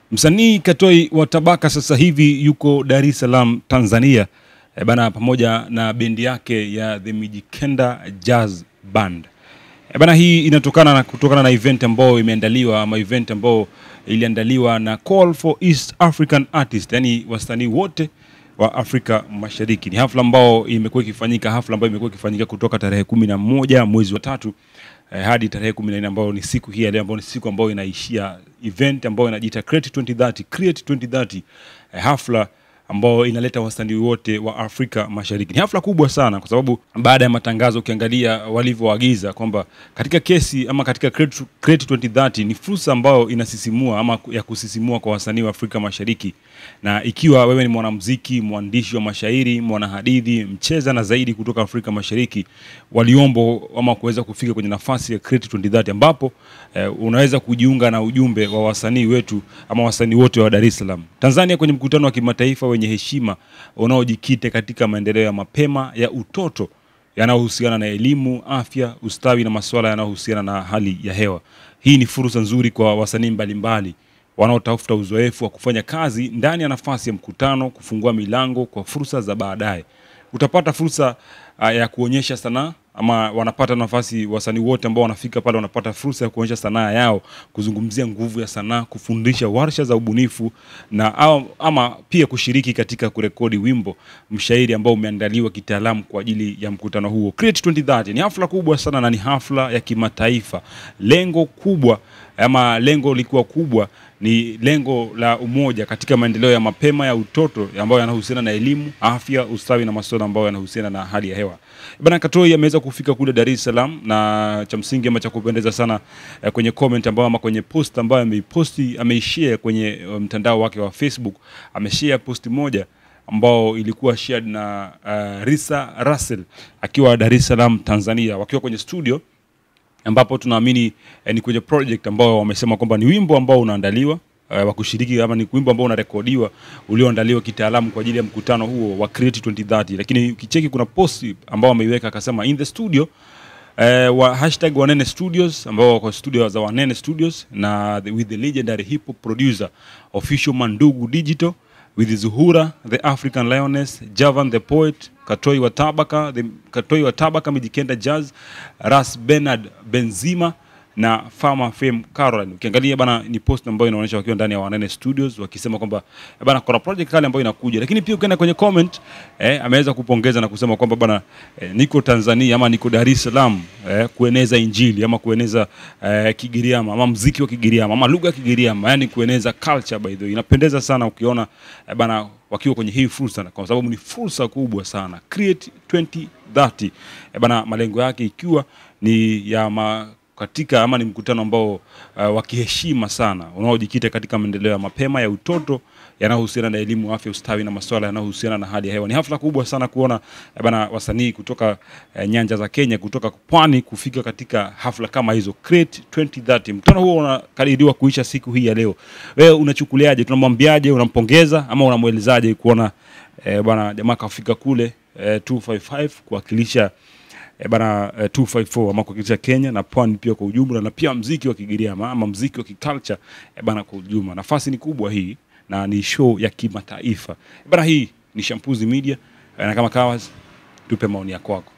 Msanii Katoi wa Tabaka sasa hivi yuko Dar es Salaam, Tanzania e bana, pamoja na bendi yake ya The Mijikenda Jazz Band. E bana, hii inatokana na kutokana na event ambayo imeandaliwa ama event ambayo iliandaliwa na Call for East African Artists, yani wasanii wote wa Afrika Mashariki. Ni hafla ambao imekuwa ikifanyika, hafla ambayo imekuwa ikifanyika kutoka tarehe kumi na moja mwezi wa tatu eh, hadi tarehe kumi na nne ambayo ni siku hii ya leo, ambayo ni siku ambayo inaishia event ambayo inajiita Create 2030, Create 2030 eh, hafla ambao inaleta wasanii wote wa Afrika Mashariki. Ni hafla kubwa sana, kwa sababu baada ya matangazo, ukiangalia walivyoagiza kwamba katika kesi ama katika Create Create 2030 ni fursa ambayo inasisimua ama ya kusisimua kwa wasanii wa Afrika Mashariki, na ikiwa wewe ni mwanamuziki, mwandishi wa mashairi, mwanahadithi, mcheza na zaidi kutoka Afrika Mashariki, waliombo ama kuweza kufika kwenye nafasi ya Create 2030 ambapo eh, unaweza kujiunga na ujumbe wa wasanii wetu ama wasanii wote wa Dar es Salaam, Tanzania kwenye mkutano wa kimataifa wenye heshima unaojikita katika maendeleo ya mapema ya utoto yanayohusiana na elimu, afya, ustawi na masuala yanayohusiana na hali ya hewa. Hii ni fursa nzuri kwa wasanii mbalimbali wanaotafuta uzoefu wa kufanya kazi ndani ya nafasi ya mkutano, kufungua milango kwa fursa za baadaye. Utapata fursa uh, ya kuonyesha sanaa ama wanapata nafasi, wasanii wote ambao wanafika pale wanapata fursa ya kuonyesha sanaa yao, kuzungumzia nguvu ya sanaa, kufundisha warsha za ubunifu na au, ama pia kushiriki katika kurekodi wimbo mshairi ambao umeandaliwa kitaalamu kwa ajili ya mkutano huo. Create 2030 ni hafla kubwa sana na ni hafla ya kimataifa. Lengo kubwa ama lengo likuwa kubwa ni lengo la umoja katika maendeleo ya mapema ya utoto ambayo yanahusiana na elimu, afya, ustawi na masuala ambayo yanahusiana na hali ya hewa. Bana Katoi ameweza kufika kule Dar es Salaam na cha msingi ama cha kupendeza sana eh, kwenye comment ambayo ama kwenye post ambayo ameiposti ameishare kwenye uh, mtandao wake wa Facebook, ameshare post moja ambao ilikuwa shared na uh, Risa Russell akiwa Dar es Salaam Tanzania, wakiwa kwenye studio ambapo tunaamini eh, ni kwenye project ambao wamesema kwamba ni wimbo ambao unaandaliwa eh, wa kushiriki ama ni wimbo ambao unarekodiwa ulioandaliwa kitaalamu kwa ajili ya mkutano huo wa Create 2030. Lakini ukicheki kuna post ambao wameiweka akasema in the studio eh, wa hashtag Wanene Studios ambao wako studio za Wanene Studios na the, with the legendary hip hop producer official Mandugu Digital with Zuhura the African Lioness, Javan the poet, Katoi wa Tabaka, the Katoi wa Tabaka Mijikenda Jazz, Ras Bernard Benzima na Farmer Fame Caroline. Ukiangalia bana ni post ambayo inaonyesha wakiwa ndani ya Wanene Studios wakisema kwamba eh, bana kuna project kale ambayo inakuja, lakini pia ukienda kwenye comment eh, ameweza kupongeza na kusema kwamba bana eh, niko Tanzania ama niko Dar es Salaam eh, kueneza injili ama kueneza eh, Kigiriama ama mziki wa Kigiriama ama lugha ya Kigiriama, yani kueneza culture. By the way, inapendeza sana ukiona eh, bana wakiwa kwenye hii fursa, kwa sababu ni fursa kubwa sana. Create 2030 eh, bana malengo yake ikiwa ni ya ma katika ama ni mkutano ambao uh, wa kiheshima sana unaojikita katika maendeleo ya mapema ya utoto yanayohusiana na elimu, afya, ustawi na masuala yanayohusiana na hali ya hewa. Ni hafla kubwa sana kuona eh, bana wasanii kutoka eh, nyanja za Kenya, kutoka pwani kufika katika hafla kama hizo Create 2030. Mkutano huo unakadiriwa kuisha siku hii ya leo. Wewe unachukuliaje? Tunamwambiaje? Unampongeza ama unamwelezaje kuona eh, bana jamaa kafika kule eh, 255 kuwakilisha e bana uh, 254 ama kuwakilisha Kenya na pwani pia kwa ujumla, na pia mziki wa Kigiriama ama mziki wa kiculture e bana kwa ujumla. Nafasi ni kubwa hii na ni show ya kimataifa e bana. Hii ni Shampuzi Media na kama kawas, tupe maoni yako.